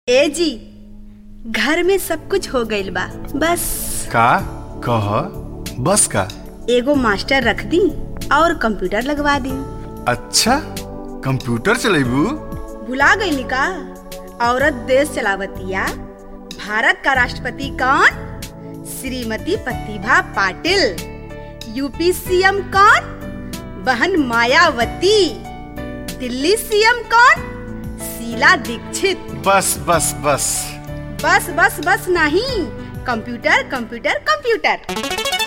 ए जी घर में सब कुछ हो गइल बा बस का कह बस का एगो मास्टर रख दी और कंप्यूटर लगवा दी अच्छा कंप्यूटर चलेबू भुला गईली का औरत देश चलावतिया भारत का राष्ट्रपति कौन श्रीमती प्रतिभा पाटिल यूपी सीएम कौन बहन मायावती दिल्ली सीएम कौन शीला दीक्षित बस बस बस बस बस बस नहीं कंप्यूटर कंप्यूटर कंप्यूटर